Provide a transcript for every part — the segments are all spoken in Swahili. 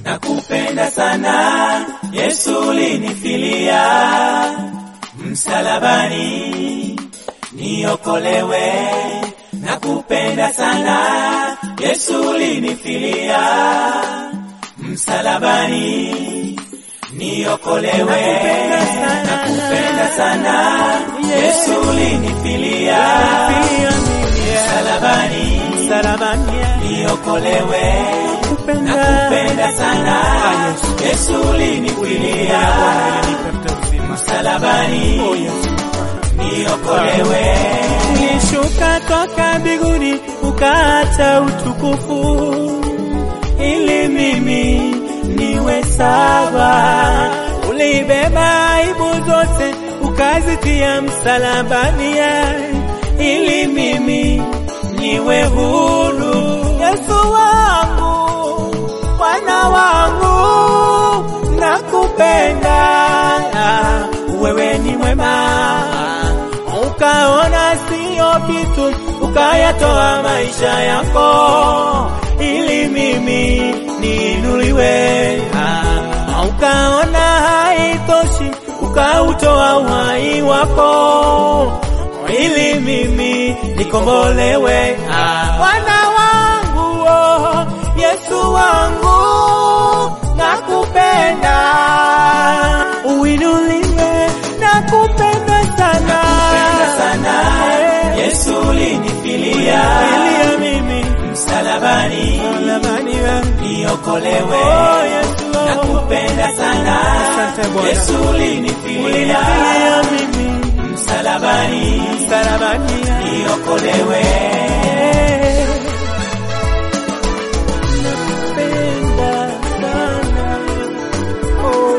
nakupenda sana Yesu ulinifilia msalabani niokolewe nakupenda sana Yesu ulinifilia msalabani niokolewe nakupenda sana Yesu ulinifilia msalabani niokolewe nakupenda sana Yesu ulinifilia msalabani niokolewe Ulishuka toka mbinguni ukaacha utukufu ili mimi niwe sawa. Ulibeba aibu zote ukazitia msalabani ili mimi niwe huru. Yesu wangu, Bwana wangu, nakupenda, wewe ni mwema ukaona sio kitu, ukayatoa maisha yako ili mimi niinuliwe. Ah, Ukaona haitoshi, ukautoa uhai wako ili mimi nikombolewe. Ah, Bwana wangu, oh, Yesu wangu, nakupenda, uinuliwe, nakupenda sana, nakupenda sana Yesu ulinifilia Filia mimi msalabani msalabani wangu. niokolewe Oh, Yesu, oh. nakupenda sana Asante Bwana. Yesu ulinifilia Ulinifilia mimi msalabani msalabani niokolewe Nakupenda sana. Oh.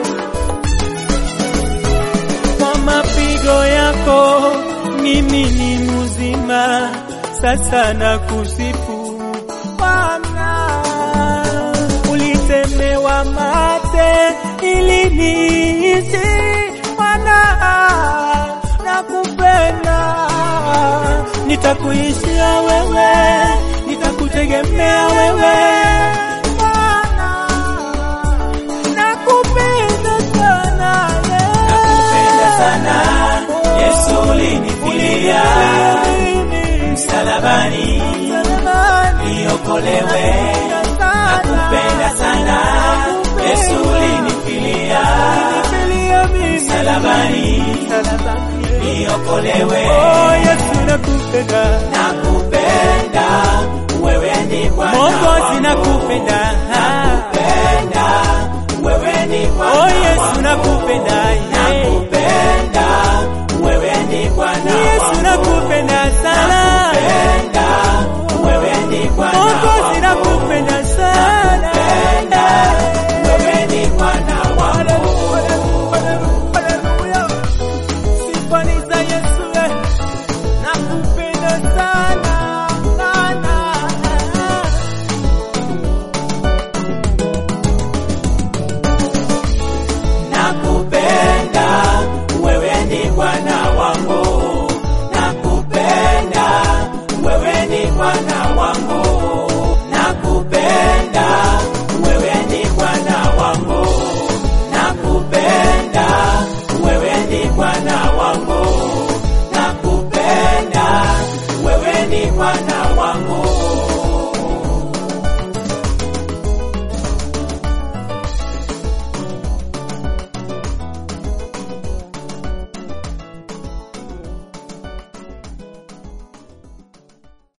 Kwa mapigo yako mimi ni mzima, sasa nakusifu Bwana. Ulitemewa mate ili niishi Bwana, nakupenda, nitakuishia wewe, nitakutegemea wewe Bwana, nakupenda sana nakupenda sana Yesu ulinifilia msalabani niokolewe nakupenda sana Yesu ulinifilia msalabani niokolewe Oh, Yesu nakupenda, nakupenda wewe ni Bwana Mwokozi wangu. nakupenda,